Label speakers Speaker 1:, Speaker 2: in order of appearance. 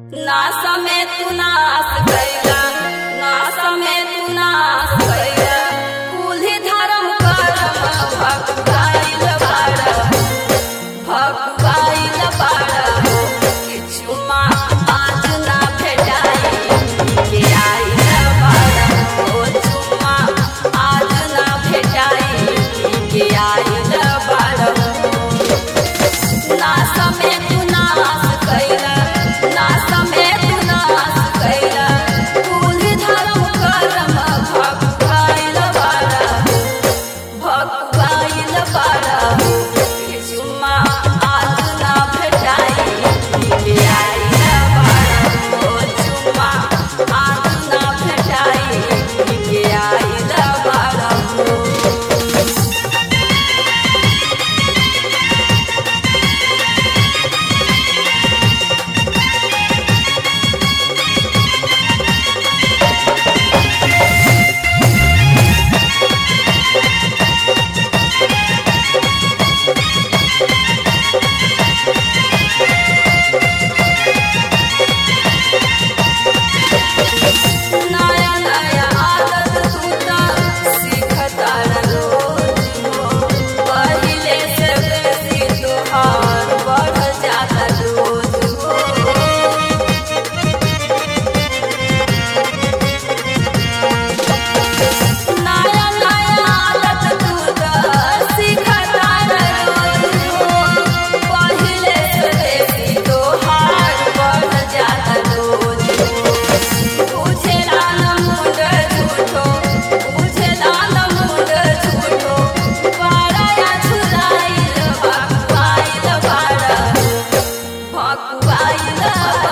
Speaker 1: नास में तू नास कैला नास में तू नास कैला कुल्ही धर्म करम भगवाइल बाड़ा भगवाइल बाड़ा किछु मा आज ना भेटाई के आइल बाड़ा ओ चुम्मा आज ना भेटाई के आइल बाड़ा नास में तू नास कैला नास में तू नास कैला कुल्ही धर्म करम भगवाइल बाड़ा भगवाइल बाड़ा चुम्मा आज ना भेटाई के आइल बाड़ा ओ चुम्मा आज ना भेटाई के आइल बाड़ा नया नया आदत तूता सीखता रोज हो पहिले से बेसी तोहार बढ़ जाता रोज हो नया नया आदत तूता सीखता रोज हो पहिले से बेसी तोहार बढ़ जाता रोज हो बुझेला न मुंड झूठो बुझेला न मुंड झूठो पाराया छुराइल भगवाइल बाड़ा भगवाइल